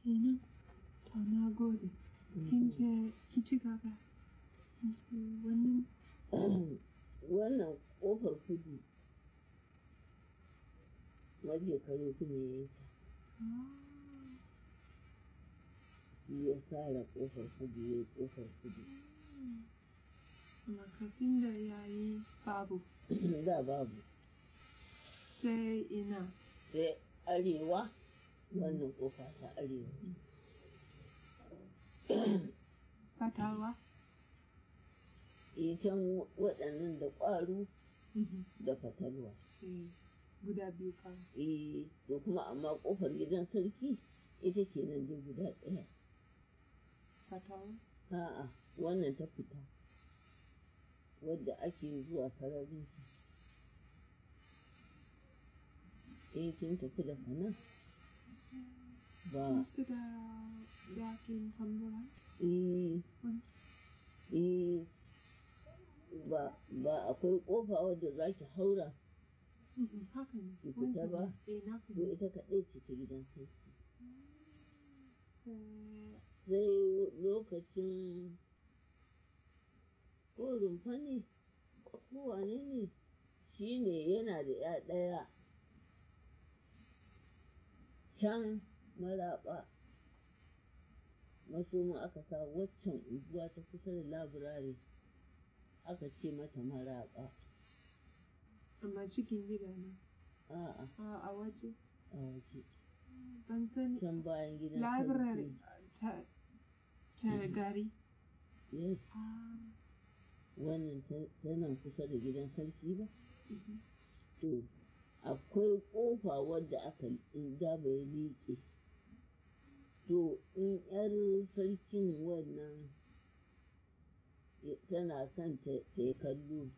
kenan to na gode kin ce ki ci gaba kin ce wannan wannan ƙofar kudu waje kare su ne ya yi ah, shi ya tsara ƙofar kudu ya yi ƙofar kudu amma kafin da ya yi babu da babu sai ina sai arewa wannan ƙofa ta arewa fatalwa eh can waɗannan da ƙwaro da fatalwa Eh, guda biyu kawai eh to kuma amma ƙofar gidan sarki ita ke nan dai guda ɗaya fatalwa a'a wannan ta fita wadda ake zuwa sararin su eh kin tafi da kana ba kusa da dakin tambura eh wani eh ba ba akwai ƙofa wadda za ki haura Mhm, haka ne Ki fita wancan ba? ne. eh na ko fita ita kaɗai ce ta gidan sarki Eh, sai lokacin ko rumfa ne ko wane ne shi ne yana da ya ɗaya can maraɓa masoma aka sa waccan unguwa ta kusa da labirare aka ce mata maraɓa amma cikin gida ne a'a a a waje a waje ban sani can bayan gidan library sarki. ta ta gari Yes, ah wannan ta- tana kusa da gidan sarki ba mhm. To, akwai ƙofa wadda aka in da bai liƙe. To, in ‘yar sarkin wannan ya- tana son ta ta yi kallo,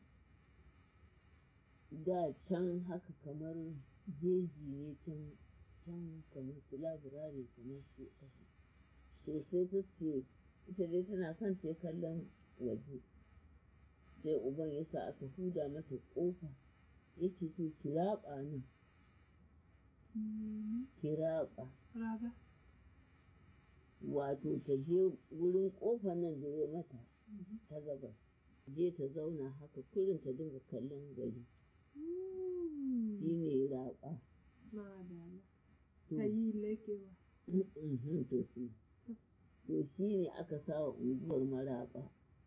da can haka kamar jeji ne can can kamar su labirare kamar su ƙasa. To, sai ta ce, ita dai tana son ta yi kallon waje. Sai uban ya sa aka huda mata ƙofa. yake to ki raɓa nan Mhm. ki raɓa Raga. wato ta je wurin ƙofar nan da ya mata Mhm. ta gabas je ta zauna haka kurin ta dinga kallon gari Mm. shi ne raɓa Madala. to Ta yi lekewa. mhm, to shi to shi ne aka sa wa unguwar maraɓa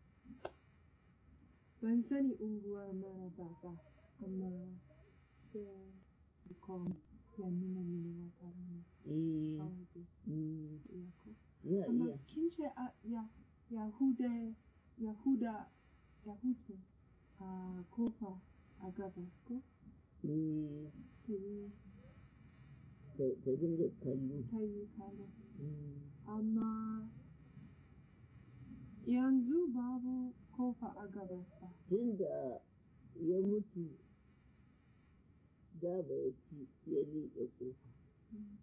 Ban sani unguwar mara baba, amma sai kom ya nuna mini wata rana eh a waje. mm, Ya ko? ya Amma iya kin ce a ya Yahuda Yahuda Yahudu a kofa a gabas ko? eh Ta yi ta ta dinga kallo ta yi kala. Mm, Amma yanzu babu kofa a gabas ba. tun da ya mutu da bai ci ya liƙe ƙofa Mm.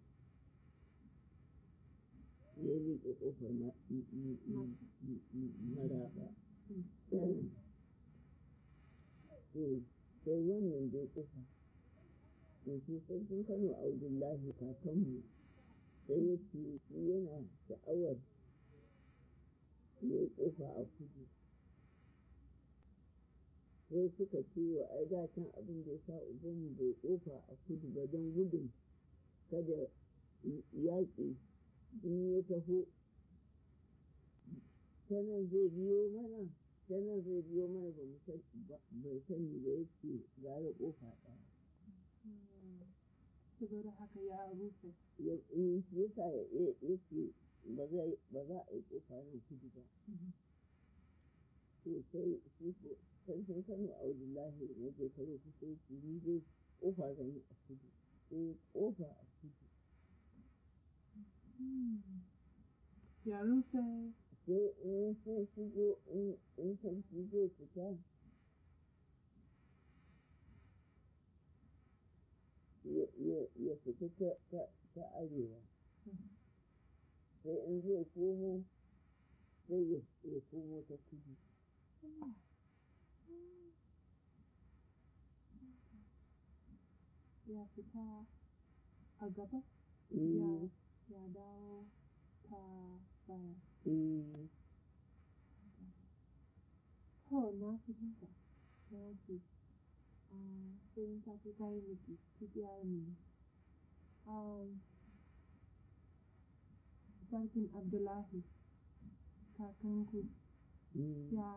ya liƙe ƙofar ma- m- m- m- m- m- maraɓa. Mm. To, sai wannan dai ƙofa. To, shi sarkin Kano Abdullahi kakanmu sai ya ce shi yana sha'awar ya yi ƙofa a kudu. Sai suka ce wa ai da can abin da ya sa ubanmu bai ƙofa a kudu ba don gudun kada yaƙi in ya taho ta nan zai biyo mana ta nan zai biyo mana ba mu san ba bai sani ba yake gara kofa ɗaya Mm. Saboda haka ya rufe. ya in shi yasa ya ya- yake ba zai ba za a yi kofa nan kudu ba Mhm. to sai shi ko sarkin Kano Abdullahi na je karo ku sai ki ni dai kofa zan yi a kudu sai kofa a kudu Mm. Ya rufe. sai in sun shigo in in sarki zai fita ya ya- ya fita ta ta ta arewa Mhm. sai in zai komo sai ya ya komo ta kudu Ya fita a gaba. Eh, Ya ya dawo ta baya. eh To, na fahimta. Na ce, ah, sai in tafi kayi miki, ki gyara mini. Um, Sarkin Abdullahi, kakanku, mm, ya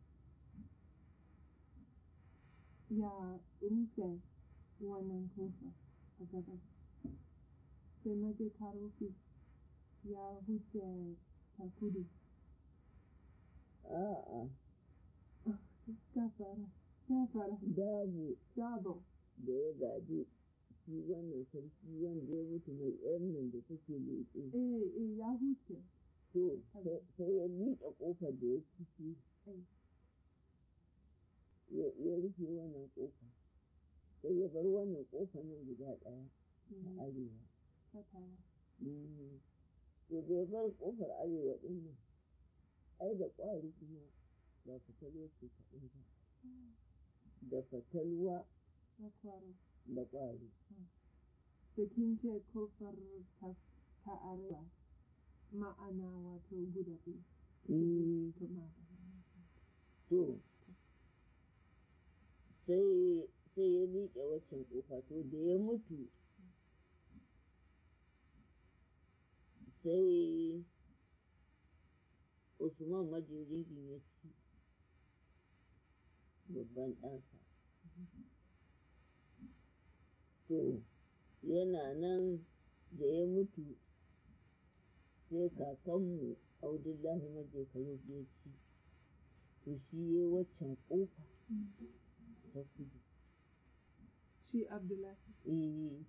ya rufe wannan kofa a gaba. Sai maje ta rufe ya huce ta kudu. a'a Gafara, gafara, babu dabo. da ya gaji shi wannan sarki wanda ya mutu mai yan nan da take leƙe Eh, eh, ya huce. to sai sai ya miƙe ƙofar da ya ciki Eh. ya ya rufe wannan ƙofa sai ya bar wannan ƙofa nan guda ɗaya ta Mm, arewa Katawa. Mm. to da ya bar ƙofar arewa ɗin nan ai da ƙwari kuma ba fatalwa ce kaɗai ba da fatalwa Na kwaro. da ƙwari Da kin ce kofar ta, ta arewa ma'ana wato guda biyu. Mm. To ma. to sai sai ya liƙe waccan ƙofa to da ya mutu sai usman majiridin ya ci babban ɗansa to yana nan da ya mutu sai kakanmu audullahi majekaru ya ci to shi ya waccan ƙofa ta kudu Shi Abdullahi. eh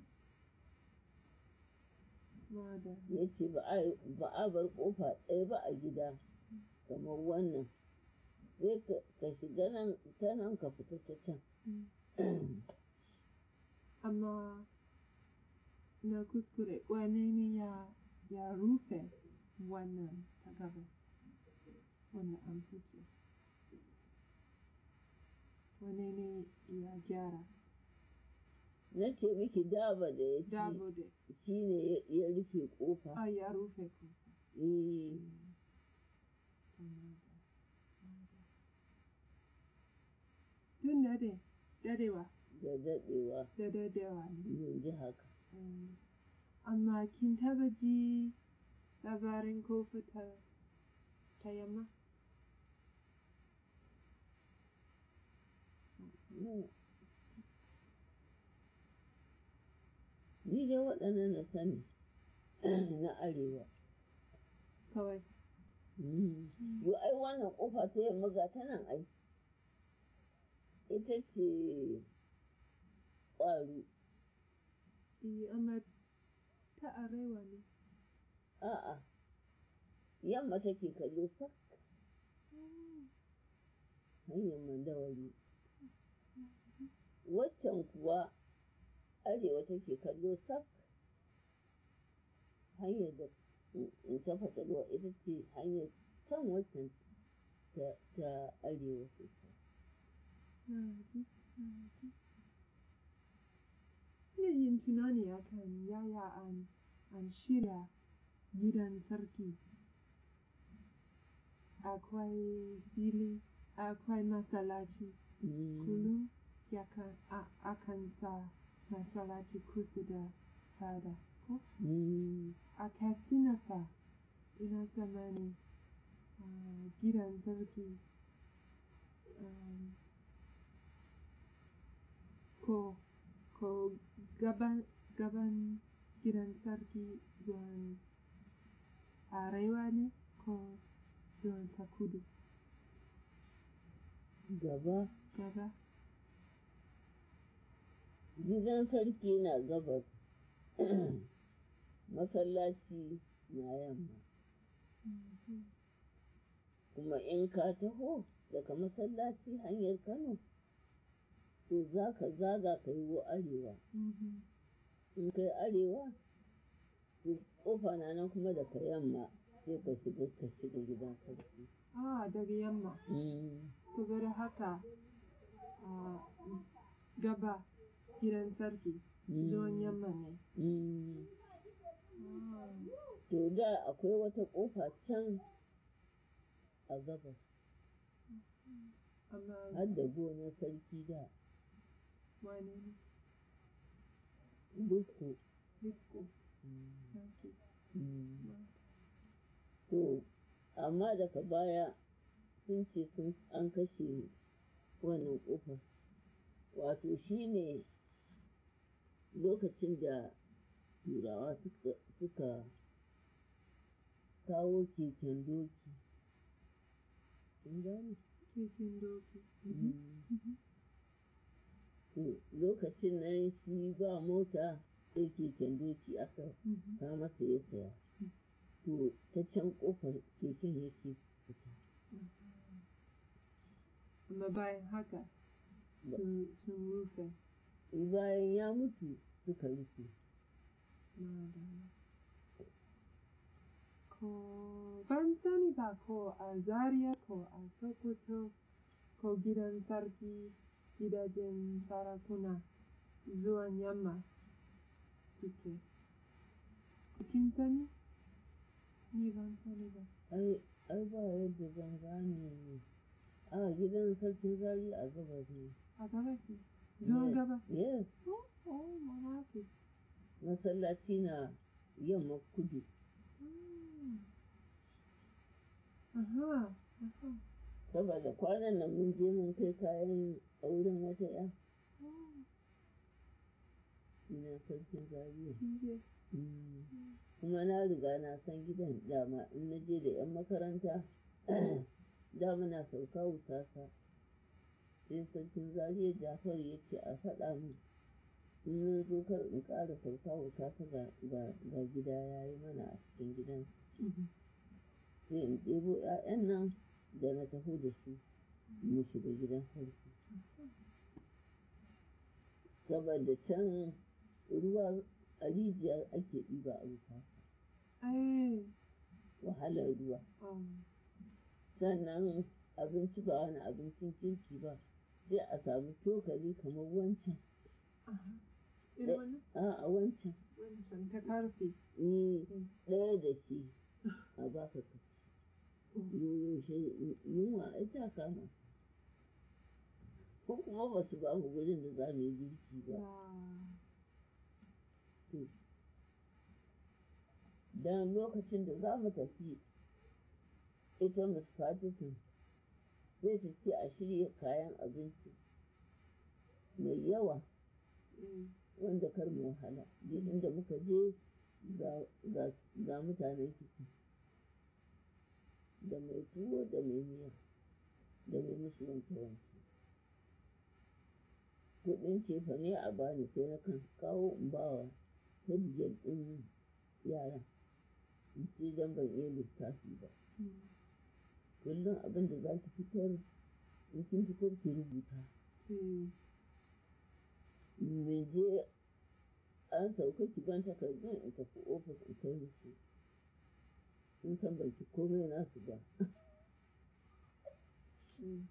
Ma da. ya ce ba a ba a bar ƙofa ɗaya ba a gida kamar wannan sai ka ka shiga nan ta nan ka fita ta can Amma na kuskure wane ne ya, ya rufe wannan ta gaba? Wannan an fice. Wane ne ya gyara? na ce miki daba da ya ci Dabo da. shi ne ya- ya rufe ƙofa Ah, ya rufe ku. eh Tun dade, dadewa, da daɗewa da dadewa ne. yanzu haka Mm. Amma kin taba ji labarin kofa ta, ta yamma? ni dai waɗannan na sani na arewa Kawai. Mm. Yo ai wannan ƙofa ta yamma ga ta nan ai. Ita ce ƙwaro. Eh, amma ta arewa ne. A'a. Yamma take kallo sak hanyar mandawari. Waccan kuwa arewa take kallo sak hanyar da in ta fatalwa ita ce hanyar can waccan ta, ta arewa sosai. Na ji, na ji. Ina yin tunani akan yaya an, an shirya gidan sarki. Akwai fili, akwai masallaci. Mm. Kullum yakan a- akan sa masallaci kusa da fada. Ko? Mm. A Katsina fa ina tsammani ah, gidan sarki um, ko ko gaban gaban gidan sarki zuwan arewa ne ko zuwan ta kudu Gaba gaba gidan sarki na gabas masallaci na yamma Mhm. kuma in ka taho daga masallaci hanyar kano to za ka zaga ka yi wa arewa Mhm. in kai arewa to kofa na nan kuma daga yamma sai ka shiga ka shiga gidan sarki Ah, daga yamma. Mm, Saboda haka ah, gaba gidan sarki mm, zuwan yamma ne. mm. Ah, to da akwai wata ƙofa can a gabas amma har da gonar sarki da wane ne duku Dikko Sake to amma daga baya sun ce sun an kashe wannan ƙofar wato shi ne lokacin da turawa suka, suka kawo keken doki kun gane keken doki to lokacin nan shi ba mota sai keken doki aka ta masa ya saya to ta can kofar keken yake fita amma bayan haka Ba- sun sun rufe bayan ya mutu suka rufe madara ko ban sani ba ko a zaria ko a sokoto ko gidan sarki gidajen sarakuna zuwan yamma suke kin sani ni ban sani ba ai ai ba yadda zan gane ne a gidan sarkin zari a gabas ne a gabas ne zuwan Yes. gaba yes oh oh mamaki masallaci na yamma kudu Ah. aha aha saboda kwanan nan mun je mun kai kayan auren wata ya oh ina sarkin zariya kin je kuma na riga na san gidan dama in na je da 'yan makaranta da muna sauka wutasa sai sarkin zariya jafar ya ce a faɗa min in mun zo kar in ƙara sauka wutasa ga, ga, ga gida ya yi mana a cikin gidan sai in ɗebo 'ya'yan nan da na taho da su mu shiga gidan sarki saboda can ruwa a rijiya ake ɗiba a wuta ai wahalar ruwa oh sannan abinci ba wani abincin kirki ba sai a samu cokali kamar wancan aha irin wannan a a wancan wancan ta karfe ni ɗaya da shi a baka ka ci yaushe yunwa ai ta kama ko kuma ba su ba mu gurin da za mu yi girki ba ya don lokacin da za mu tafi ita Miss Patterson sai ta ce a shirya kayan abinci mai yawa mm. wanda kar mu wahala duk inda muka je ga, ga, ga mutanen ciki da mai tuwo da mai miya da mai musu wanke wanke kuɗin cefa ne a bani sai na kan kawo in bawa tabiyar ɗin yaran in ce don ban iya lissafi ba Mm. kullum abin da za ki fitar in kin fitar ki rubuta Mm. me je an sauka ki ban takardun in tafi ofis in kai musu sun san ban ci komai nasu ba Mm.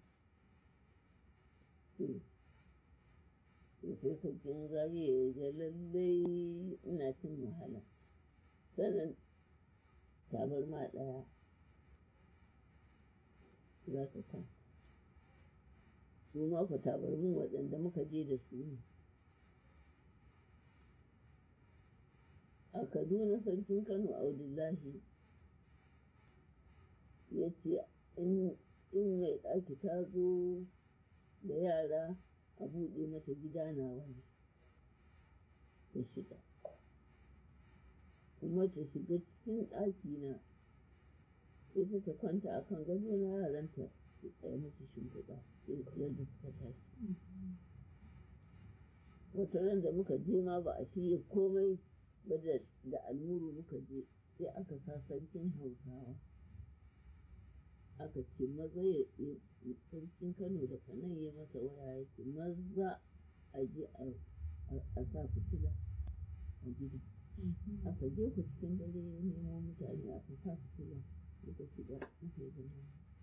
to to sai sarkin zariya ya ga lallai ina cin wahala sannan tabarma ɗaya za ka kwanta su ma fa tabarmin waɗanda muka je da su ne a kaduna sarkin kano abdullahi ya ce in in mai ɗaki ta zo da yara a buɗe mata gida na wani ta shiga kuma ta shiga cikin ɗaki na ita ta kwanta a kan gado na yaranta su tsaye musu shimfiɗa yadda suka tashi wata ran da muka je ma ba a shirya komai ba da da almuru muka je sai aka sa sarkin hausawa aka ce maza ya ya- sarkin kano da kanan ya masa waya ya ce maza a je a- a a sa fitila a gida aka je ku cikin dare ya nemo mutane aka sa fitila suka shiga aka yi zama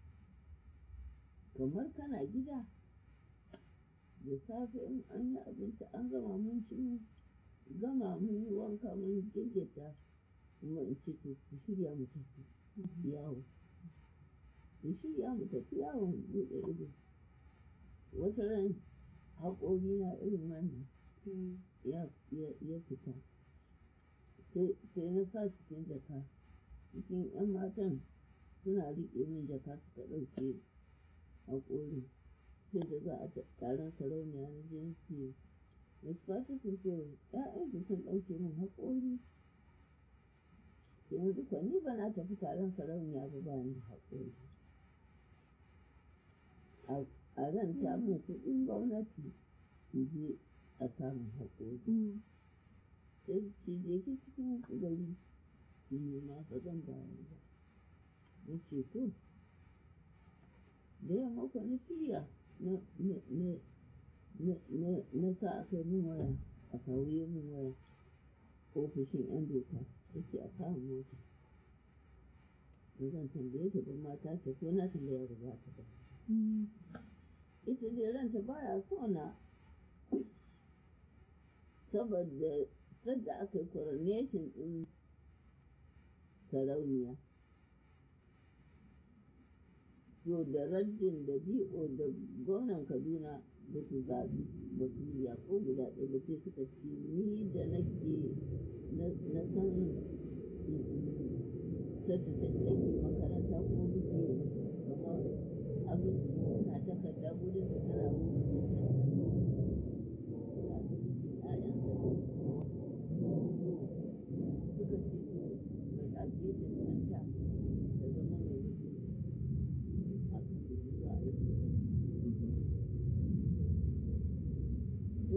kamar kana gida da safe in an yi abinci an gama mun ci mun gama mun yi wanka mun gyaggyata kuma in ce to ku shirya mu tafi yawo mu shirya mu tafi yawon buɗe ido wata ran haƙori na irin wannan ya ya fita sai na sa cikin jaka cikin 'yan matan suna riƙe min jaka suka ɗauke haƙorin sai da za a taron sarauniya na jinsi Wasu fata su so ‘ya'yansu sun ɗauke min haƙori yanzu kwa ni ba na tafi taron sarauniya ba ba ni haƙori a ran ta min kuɗin gwamnati in je a samun haƙori sai ki je ki cikin gari ki nema ba zan bayar ba na ce to da yamma kwa na shirya na na sa aka yi min waya a kawo min waya ofishin 'yan doka yake a kawo mota da zan tambaye ta don mata ta ko na tambaya ba za ta ba ita dai ranta baya so na saboda sadda aka yi coronation din sarauniya to da raddin da bi'o da gwamnan kaduna ba su zaɓi ba su yi ko guda ɗaya ba sai suka ce ni da nake na san sadda da ɗake makaranta ko muke kamar abin na takarda gudun da tana wuce suka ce mai ɗaki da canta da zama mai wuce a kan da zuwa aiki to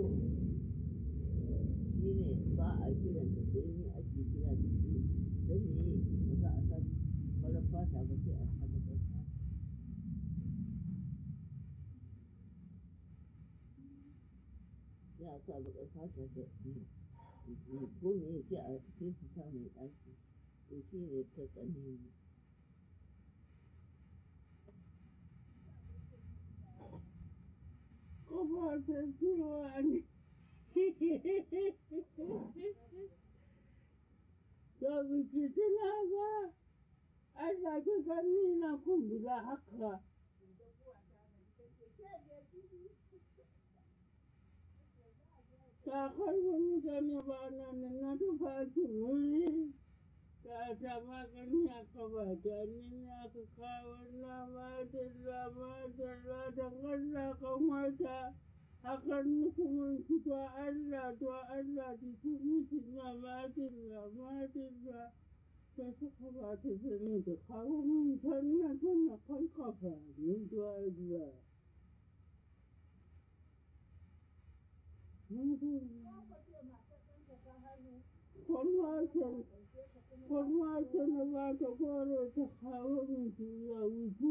shi ne ba a kiran da sai ni ake kira da shi don me ba za a sa farar fata ba sai a sa baƙar fata ya sa baƙar fata da ko me ya ce a sai su sa mai ɗaki to shi ne ta tsane ni Kuma ta cewa ne. Da biki tuna ba, an sake gani na kumbura haka. Kakar wani gani ba na nan na tufa wuri. Ta ta magani a kaba ta ni aka kawo na madalla madalla da Allah kan wata. hakan kuma to Allah to Allah ta mutu na madalla madalla ta suka ba ta zane da kawo min sannan tana kan kafa ni to Allah. Kwalwata na ba ta kore ta kawo min tuya wutu.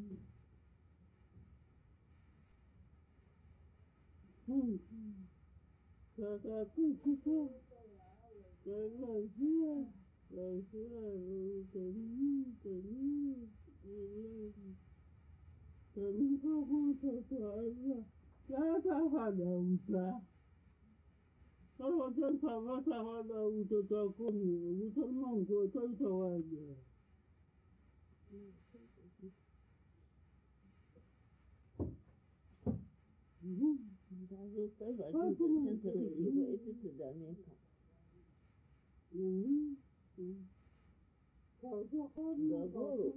Kakakun kusa da lafiya, lafiya rotani, tani, tani, tani ka kusa ta Allah, ya ta fada wuta. Sarwatan ta ba ta fada wuta ta kome, wutar man ko ta ta waje. ta zo kai ba jin zancen ta kake ba ita ta dame ka Ga goro.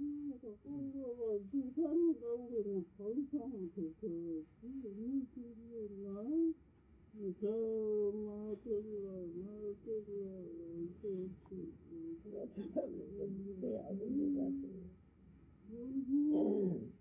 sai abin da za ta yi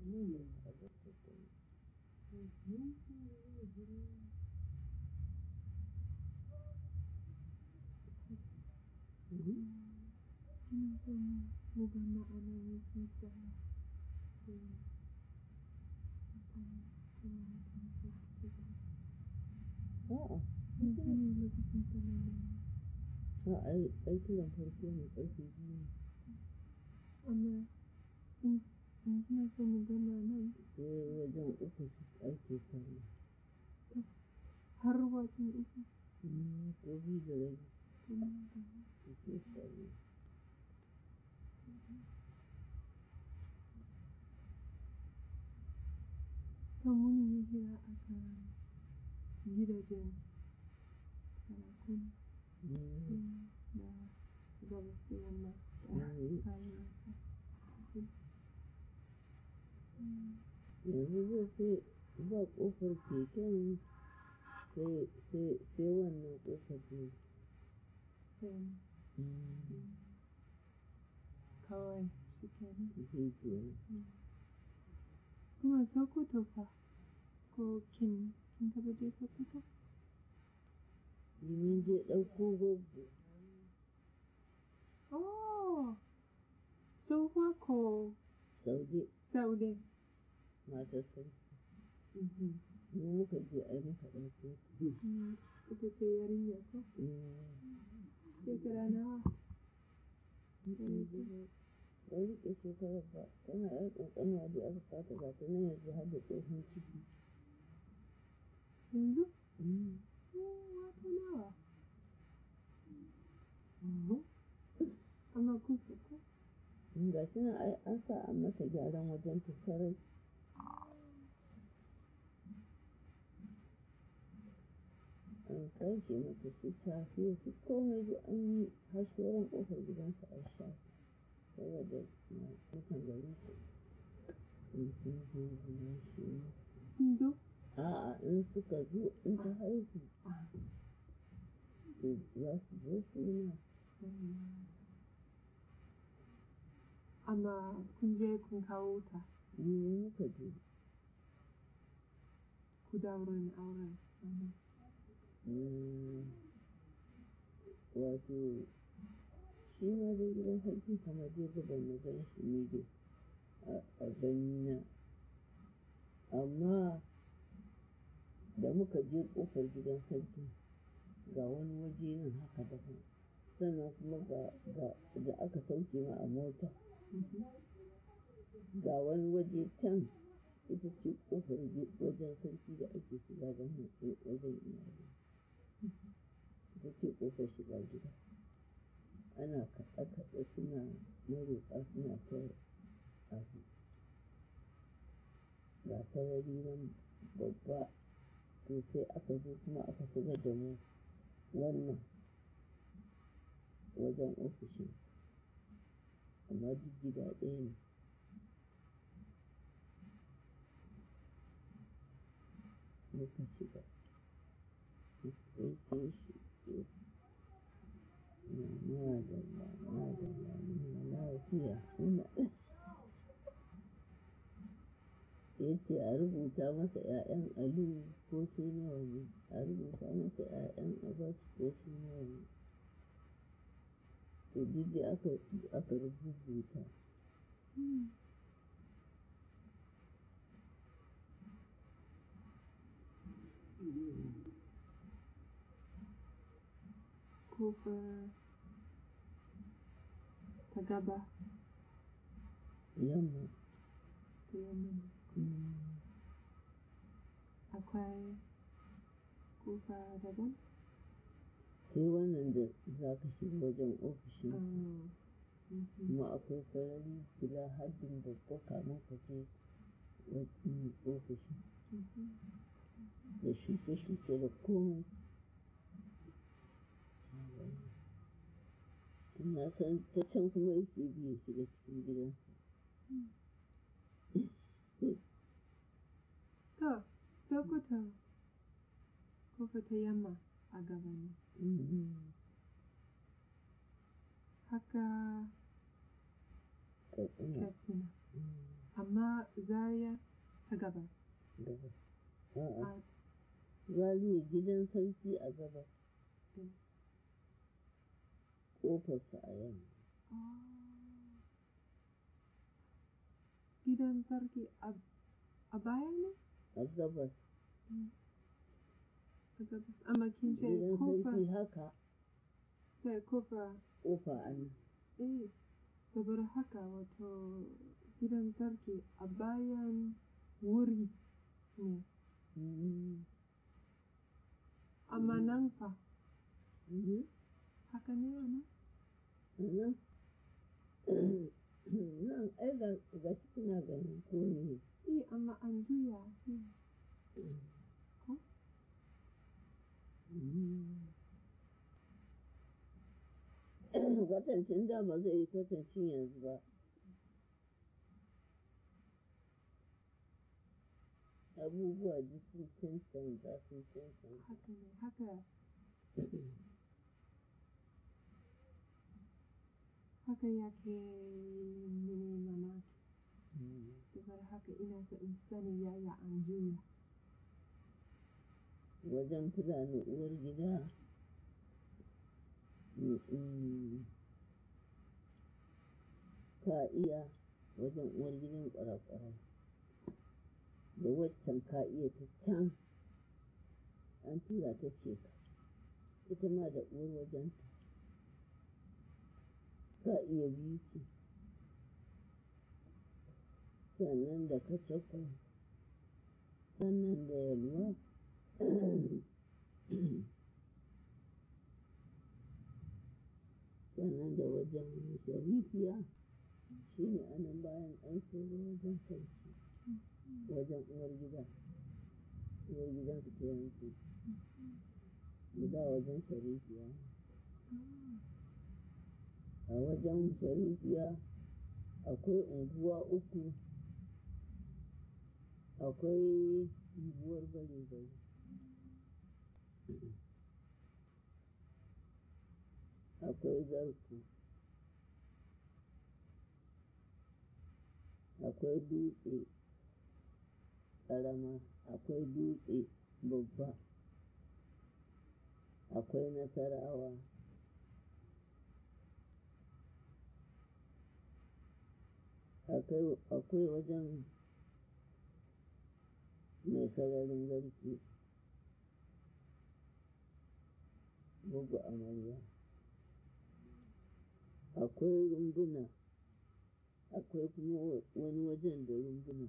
a gaskata Ina son mu ga ma'anar wasu tsara. a'a Mutane lokacin tsanani. a ai ai kiran farko ne ƙarfe biyu ne Amma in in kina so mu ga ma'anar sai wajen uku su ake sallah har wajen uku. Mm, ko biyu da rabi kuma da ake sallah ta muni yi hira a kan gidajen sarakuna Mm, da gabas da yamma da Mm. arewa. yanzu zai sai ba ƙofar keken sai sai sai wannan ƙofar ne Sai Mm, kawai shi kenan. shi kenan Kuma Sokoto fa ko kin kin taɓa je Sokoto? Mun je ɗauko goggo Oh, tsohuwa ko Saude Saude? matar sarki mu muka je ai muka ɗauko Mm, Ita ce yarinya ko? Mm, Shekara nawa? Wani riƙe shekarar ba tana yan ƙanƙanuwa dai aka fata ba ta nan yanzu har da tsohon ciki Yanzu? Mm, Oh, wata nawa? Amma kusa ko? ga shi nan ai an sa an mata gyaran wajen tattarai an sake mata su tafi su komai da an yi har sauran ƙofar gidansa a sha saboda na mutan gari in sun zo gidan shi Sun zo? a'a in suka zo in ta haihu to za su zo suna Amma kun je kun kawo ta mu muka je ku daurin auren. Mm, wato shi ma dai gidan sarki kamar dai gaban na gan shi ne dai a- a ganina amma da muka je ƙofar gidan sarki ga wani waje nan haka daban sannan kuma ga ga da aka sauke ma a mota ga wani waje can ita ce ƙofar gi- wajen sarki da ake shiga don mutu wajen iyali ita ce ƙofar shiga gida ana kaɗe-kaɗe suna maroƙa suna ta abu ga sarari nan babba to sai aka zo kuma aka shigar da mu wannan wajen ofishin amma duk gida ɗaya ne muka shiga sai ke shi ke na madalla madalla muna lafiya muna ya ce a rubuta masa 'ya'yan aliyu ko su nawa ne a rubuta masa 'ya'yan abbas ko su nawa ne to duk da aka aka rubuta Kofar ta gaba yamma ta yamma. mm, Akwai kofa daban? sai wannan da za ka shiga wajen ofishin Oh. Mhm. kuma akwai sarari guda haddin babba kamun ka je wajen ofishin Mhm. da shuke-shuke da komai na san ta can kuma yake biye shiga cikin gidan To, Sokoto kofa ta yamma a gaba ne. Haka katsina Katsina amma Zaria ta gabas. gabas a'a A zariya gidan sarki a gabas Mm. ƙofarsa a yamma gidan sarki a a baya ne? a gabas A gabas. Amma kin ce gidan kofa sarki haka sai kofa ƙofa a nan eh saboda haka wato gidan sarki a bayan wuri ne. Mhm. Amma nan fa Mhm. haka ne a nan? nan nan ai ga ga shi kuna ganin ko ne Eh amma an juya. Hmm. kwatancin da ba zai yi kwatancin yanzu ba abubuwa duk sun cancanta sun cancanta Haka ne haka haka yake mini mamaki. Saboda haka ina so in sani yaya an juya. wajen fulani uwar gida mm, ka iya wajen uwar gidan kwarakwarai da waccan ka iya ta can an tura ta ce ka ita ma da uwar wajenta ka iya biyu ce sannan da kacako sannan da yalwa sannan da wajen sharifiya shi ne anan bayan an tsoro wajen sarki wajen uwar gida uwar gidan su ta yanki guda wajen sharifiya a wajen sharifiya akwai unguwa uku akwai unguwar bare-bare akwai zarku akwai dutse ƙarama akwai dutse babba akwai nasarawa akwai akwai wajen mai sararin garki bugu amarya akwai rumbuna akwai kuma wa- wani wajen da rumbuna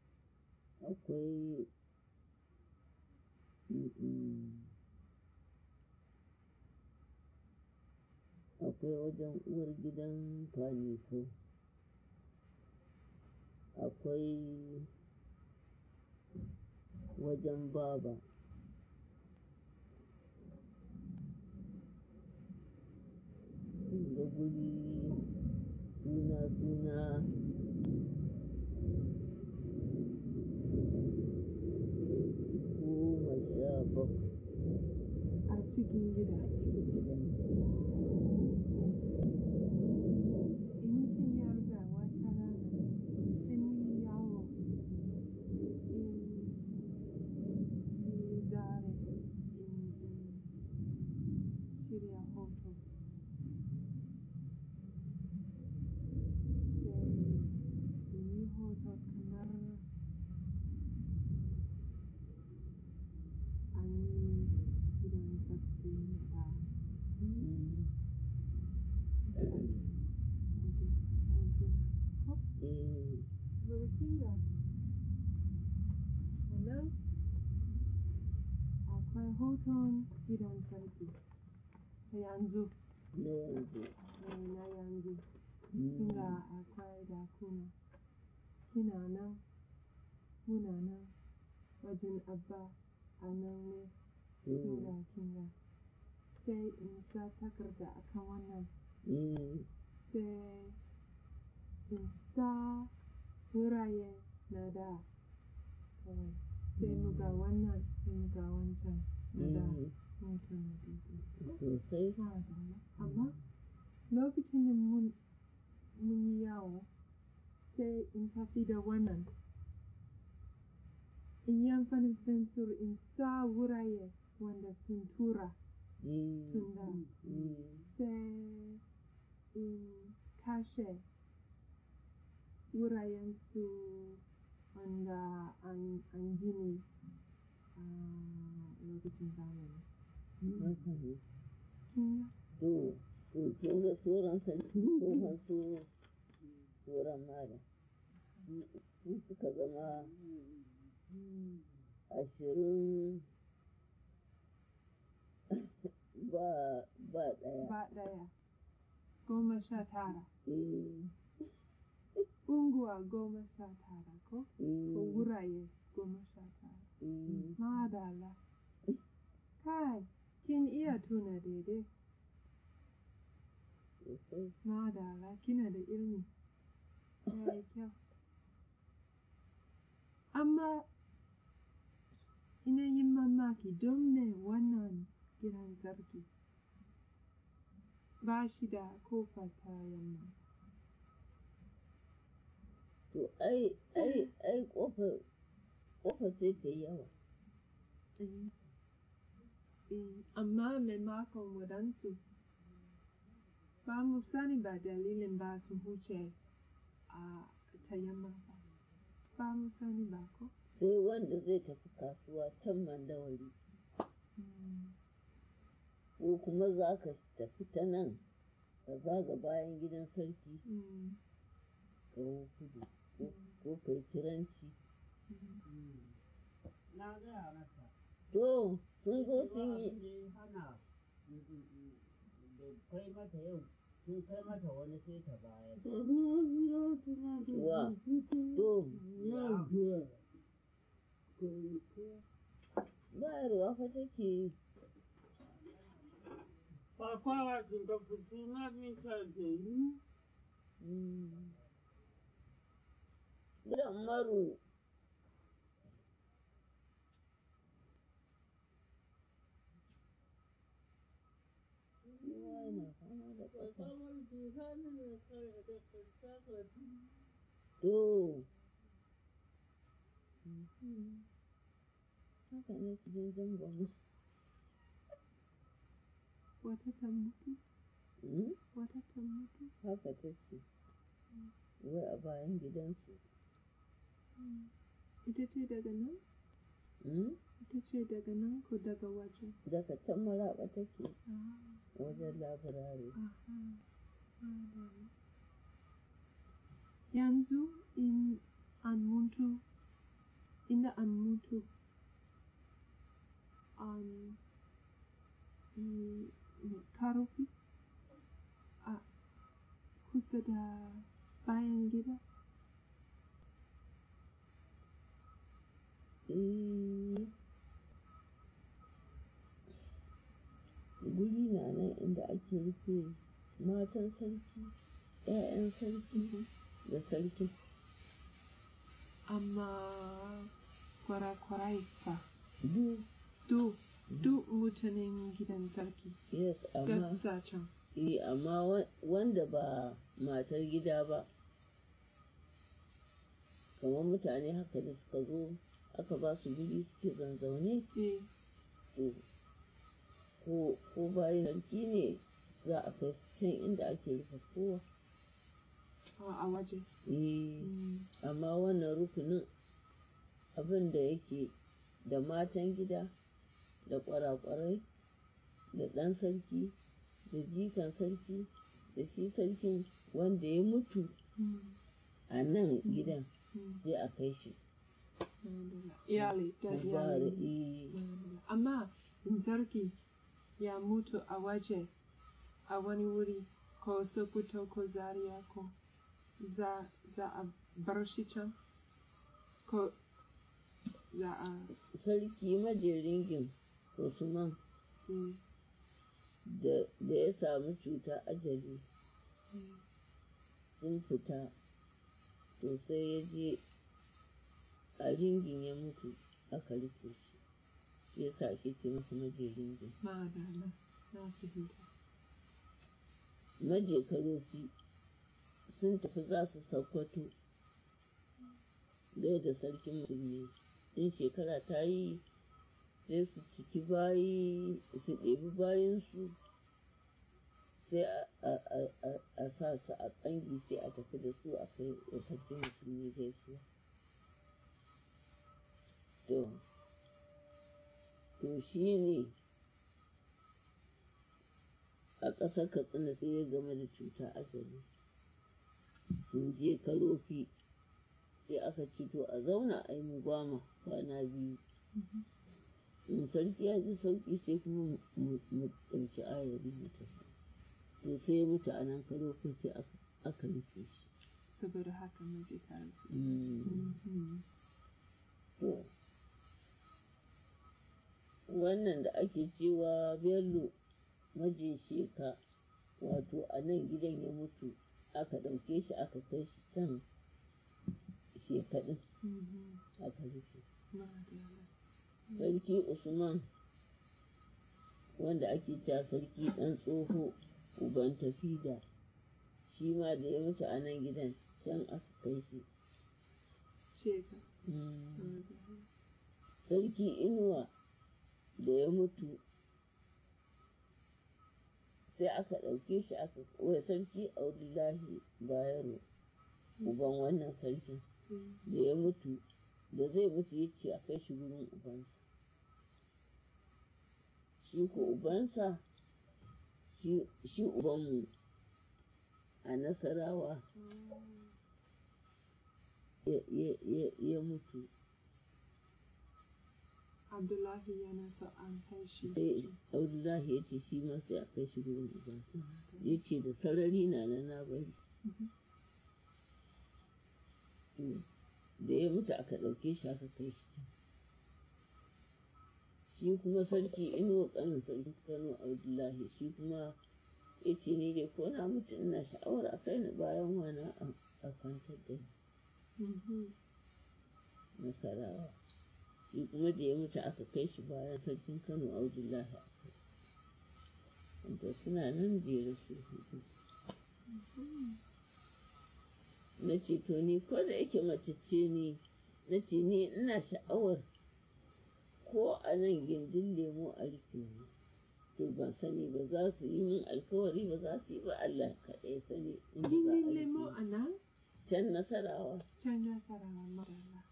akwai mm, mm, akwai wajen uwar gidan faniso akwai wajen baba da guri suna-suna goma sha bakwai A cikin gida. gidan In mutum ya riga wata rana sai mun yi yawo in yi zare in in shirya hoto. Sai in yi hoto kamar an yi gidan sarki da Mm, mutum mutum. Ko? eh, Burkinga. Sannan akwai hoton gidan sarki ta yanzu, na yanzu eh, na yanzu. Mm, Kinga akwai dakuna. Kina nan, muna nan, wajen abba a nan ne, mm, kinga kinga. Sai in sa takarda akan wannan, mm, sai in sa wuraye na da kawai. Sai mu ga wannan, sai mu ga wancan na da mm, hoton na daidai. sosai Ba damuwa. Amma lokacin da mun mun yi yawo sai in tafi da wannan in yi amfanin fensir in sa wuraye wanda sun tura eh, sun da eh, sai in kashe wurayen su wanda an, an gini a lokacin zamani. haka ne. Kin To, to, kin ga tsoron sarki tsohon su tsoron mara. Su suka zama ashirin ba ba ga ɗaya. ba ɗaya goma sha tara Eh, unguwa goma sha tara ko ko eh, wuraye goma sha tara eh. madala kai kin iya tuna daidai Sosai. madala kina da ilimi yayi kyau amma ina yin mamaki don me wannan gidan sarki ba shi da kofa ta yamma To, ai, ai, ai, ƙofar, ƙofar sai ta yi yawa. Eh, eh, amma maimakon waɗansu ba mu sani ba dalilin ba su huce a ta yamma ba ba mu sani ba ko Sai wanda zai tafi kasuwa can mandawari. Mm, Ko kuma za ka tafi ta nan, ka zaga bayan gidan sarki, mm, ka hau kudu, ko- ko kai ciranci. mm. Na gaya masa. To, sun zo Ba sun yi, abin da ya hana da kai mata yau sun kai mata wani sai ta bayar. wa, to, bayarwa fa take yi. Kwakwawa sun ka fito na min ka ke yi. Mm. Gidan maru, kowa yana fama da ƙafa. Kwakwawar jihanin da kai da kanta To, Mhm. haka ne su je zangon wata ta mutu Mm, wata ta mutu haka ta ce, wai a bayan gidansu. Mm. ita ce daga nan Mm, ita ce daga nan ko daga waje Daga can maraɓa take ah, wajen labirare. aha, madalla. yanzu in an mutu inda an mutu an yi karofi a kusa da bayan gida Eh, guri na nan inda ake rufe matan sarki, ‘ya'yan sarki da sarki. amma kwarakwarai fa Duk, duk duk mutanen gidan sarki yes, amma, gassa can eh, amma wa- wanda ba matar gida ba, kamar mutane haka da suka zo aka ba su guri suke zanzaune, eh to, ko, ko bayan sarki ne za a kai su can inda ake rufe kowa. a a waje Eh, Mm, amma wannan rukunin abin da yake da matan gida da kwarakwarai da ɗan sarki da jikan sarki da shi sarkin wanda ya mutu mm, a nan gidan mm. sai a kai shi Madalla. iyali da Kubara, iyali eh, Madalla. amma in sarki ya mutu a waje a wani wuri ko sokoto ko zaria ko za za a bar shi can ko za a sarki majeringin usman mm, da da ya samu cuta ajali mm, sun fita to sai ya je a ringin ya mutu aka rufe shi shi yasa ake ce masa majeringin madalla na fahimta maje karofi sun tafi za su sakkwato gaida sarkin musulmi in shekara ta yi sai su ciki bayi su ɗebi bayansu sai a sa su a ƙangi sai a tafi da su a kai wa sarkin musulmi gaisuwa to to shi ne a ƙasar katsina sai ya game da cuta ajali sun je karofi sai aka ci to a zauna a yi mugwama kwana biyu in sarki ya ji sauƙi sai kuma mu ɗauki ayari mu tafi to sai ya mutu a nan karofi sai aka rufe shi saboda haka mace ta rufe to wannan da ake cewa bello maje sheka wato a nan gidan ya mutu aka ɗauke shi aka kai shi can shekaɗin aka rufe sarki usman wanda ake cewa sarki ɗan tsoho uban tafida shi ma da ya mutu a nan gidan can aka kai shi Sheka. sarki inuwa da ya mutu sai aka ɗauke shi aka wai sarki audullahi bayero uban wannan sarkin da ya mutu da zai mutu ya ce a kai shi wurin ubansa shi ko ubansa shi ubanmu a nasarawa ya mutu Abdullahi yana so an kai shi. sai Abdullahi ya ce shi ma sai a kai shi gurin ubansa ya ce da sarari na na na bari da ya mutu aka ɗauke shi aka kai shi can shi kuma sarki inuwa ƙanin sarki kano Abdullahi shi kuma ya ce ni dai ko na mutu ina sha'awar a kai ni bayan wana a kwantar da ni nasarawa shi kuma da ya mutu aka kai shi bayan sarkin kano abdullahi wanda suna nan jere su hudu na ce to ni ko da yake mace ce ni na ce ni ina sha'awar ko a nan gindin lemo a rufe ni to ban sani ba za su yi min alkawari ba za su yi ba Allah kaɗai sani in ba a Gindin rufe lemo ni. a nan? can nasarawa Can nasarawa madalla.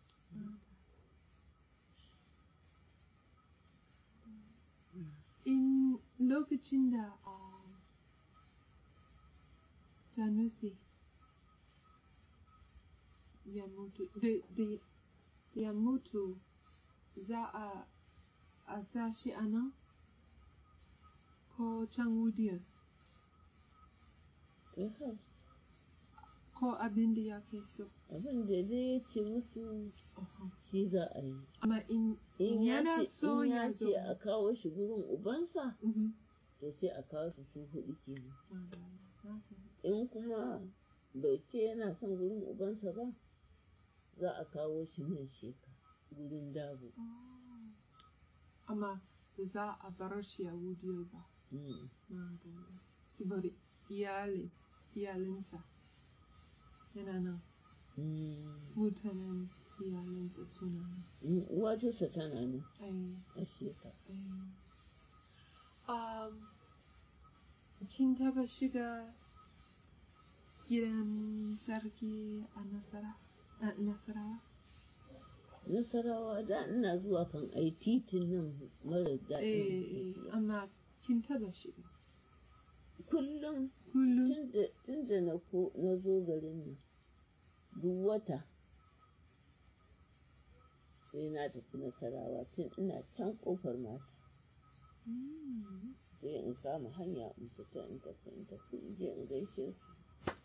In lokacin da a Sanusi ya mutu, da, da ya mutu za a, a sa shi a nan? Ko can wudiyar? to ha Ko abin da ya ke so? abin da dai ya ce musu shi za a yi Amma in, in ya yana ce so in ya ya zo. ce a kawo shi gurin ubansa Mhm. to sai a kawo su su hudu kenan Madalla. in kuma bai ce yana son gurin ubansa ba za a kawo shi nan sheka gurin dabo amma ba za a bar shi a wudiyar ba Mm. Madalla. saboda iyali iyalinsa yana nan Mm. mutanen iyalinsa suna nan Mm, uwatarsa tana nan ai a sheka ai um, kin taba shiga gidan sarki a nasara a nasarawa nasarawa da ina zuwa kan ai titin nan mara eh daɗin eh, amma kin taba shiga kullum kullum tun da na ko na zo garin nan duk wata sai na tafi nasarawa tun ina can kofar mata Mm. sai in kama hanya in fita in tafi in tafi in je in gaishe su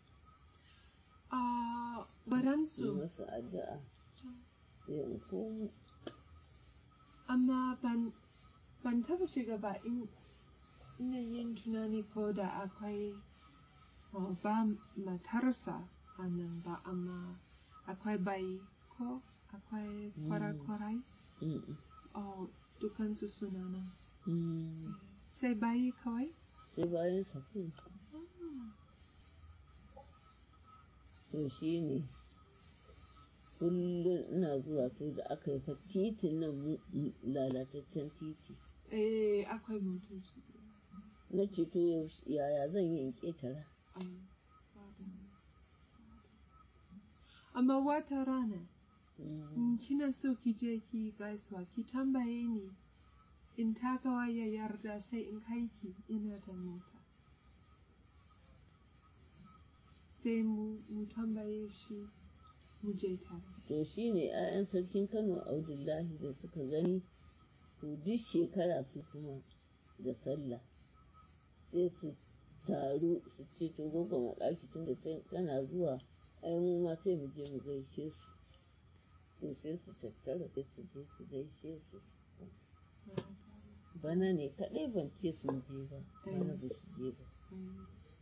a in baransu masu addu'a sai in komo amma ban ban taba shiga ba in ina yin tunani ko da akwai oh, ba matarsa a nan ba amma akwai bayi ko akwai Mm. kwarai-kwarai Mm, mm, oh, dukansu suna nan mm. sai bayi kawai sai bayan safi to shi ne kullum ina zuwa to da aka yi fa titin nan mu- mu- lalataccen titi Eh, akwai motoci. na ce to yaushe- yaya zan yi in ƙetara Ai, ba damuwa. Amma wata rana, Mm, in kina so ki je ki gaisuwa, ki tambaye ni in takawa ya yarda sai in kai ki ina da mota. Sai mu, mu tambaye shi mu je tare. to shi ne 'ya'yan sarkin kano abdullahi da suka gani to duk shekara su kuma da sallah sai su taru su ce to gogo maɗaki tun da tana zuwa ai mu ma sai mu je mu gaishe su to sai su tattara sai su je su gaishe su bana ne kaɗai ban ce sun je ba bana ba su je ba Mm.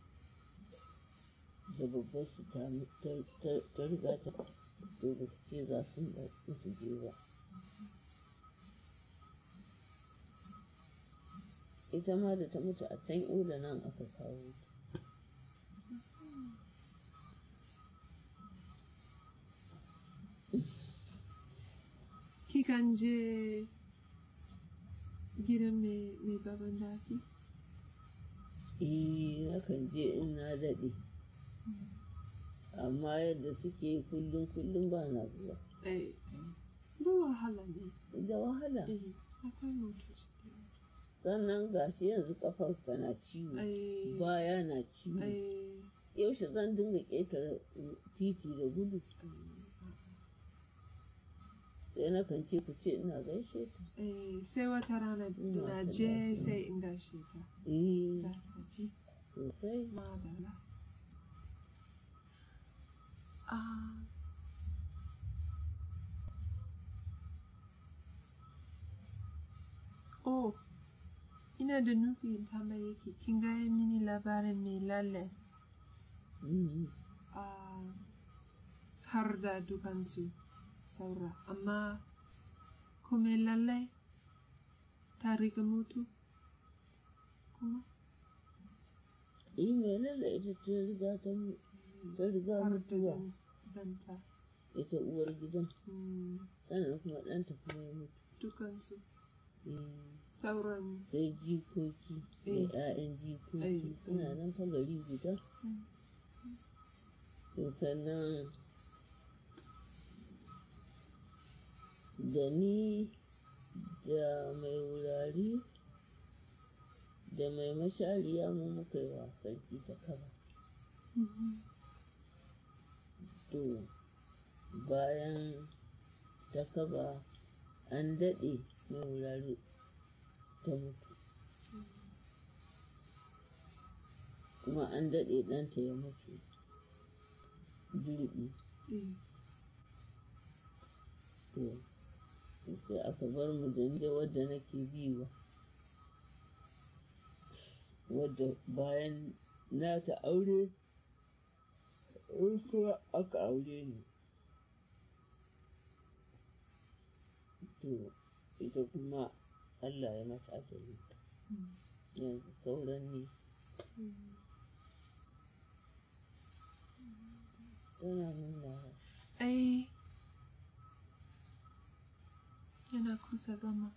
da babbar su ta ta- ta- ta riga ta to ba su ce za su ba su je ba ita ma da ta mutu a can ula nan aka kawo ta Kikan je gidan mai mai baban daki? eh nakan je in na daɗe amma yadda suke yi kullum kullum ba na zuwa Eh, da wahala ne. da wahala Eh, akwai motoci. da yawa. sannan gashi yanzu kafarka na ciwo Eh, baya na ciwo eh, yaushe zan dinga ƙetare titi da gudu sai na kan ce ku ce ina gaishe ta eh, sai wata rana Ina na son je lafiya. sai in gaishe ta. eh Za ta ji. sosai Madala. Ah. Oh, ina da nufi in tambaye ki, kin gaya mini labarin mai lalle Mhm. a har da dukansu saura, amma ko mai lalle ta riga mutu kuma eh mai lalle ita ta riga ta mu- ta riga har da mutuwa dan- danta. ita uwar gidan Hmm, sannan kuma ɗanta kuma ya mutu dukansu Eh, sauran sai jikoki da Eh. 'ya'yan jikoki Eh, suna eh. nan fa gari guda Mm. to sannan da ni da mai wurare da mai mashariya mu muka yi wa sarki ta kaba Mhm. to bayan ta kaba an daɗe mai wurare ta mutu kuma an daɗe ɗanta ya mutu jirgi Eh, to sai aka bar mu da wadda nake biwa wadda bayan na ta aure in kuma aka aure ni to ita kuma Allah ya mata ajali Mm. yanzu sauran ne mm. tana nuna Ai, yana kusa gama.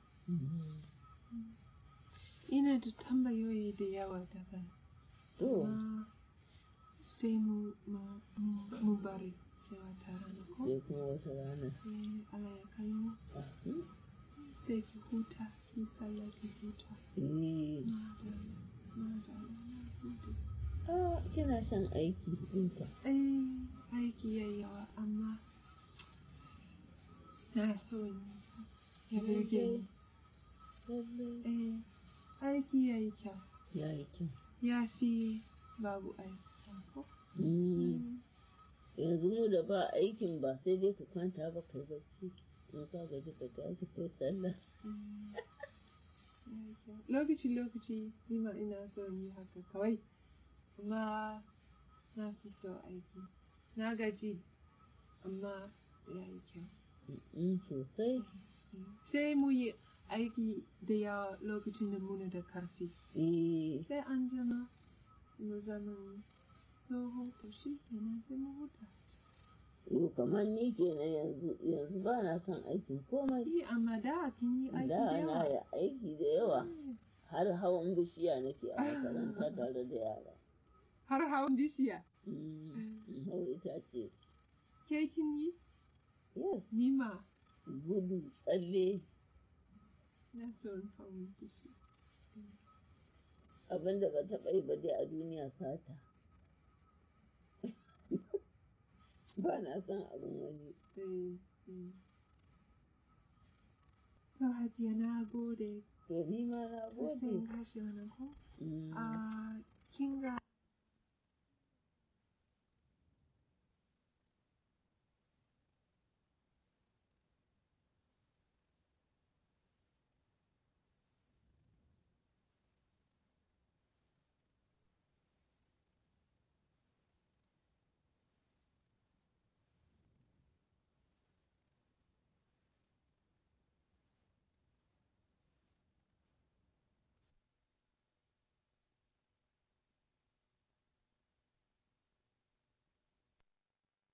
Ina da tambayoyi da yawa daban. to Amma sai mu, mu, mu, mu bari sai wata rana ko? sai kuma wata rana Sai Allah ya kai mu. Ah, hmm? Sai ki huta, ki sallah ki huta. eh Madalla, madalla, na gode. ah, kina son aiki ɗinta Eh, aiki ya yawa amma na so in ya burge ni. lallai Eh, aiki ya yi kyau. ya yi kyau Ya fi babu aiki. ko? Mm. yanzu mu da ba aikin ba sai dai ka kwanta ba kai bacci in ka gaji ka tashi kai sallah Mm. Ya yi kyau. Lokaci-lokaci ni ma ina so in yi haka kawai. Amma na fi so aiki. Na gaji amma ya yi kyau. in sosai Sai mu yi aiki da yawa lokacin da muna da karfi. eh sai an jima mu zama tsoho to shi kenan sai mu huta Yau kamar ni kenan yanzu yanzu ba na son aikin komai. Yi amma da kin yi aiki da Da na yawa. yi aiki da yawa har hawan bishiya nake a makaranta tare da yara. Har hawan bishiya. Mm, hau itace. Ke kin yi? Yes, Ni ma. gudu, tsalle, Na son hawan bishiya. abin da ba taɓa yi ba dai a duniya sata. ba na son abin wani. Eh, eh. To Hajiya na gode. To ni ma na Sai in gode. kashe wannan ko? Mm. Ah, kin ga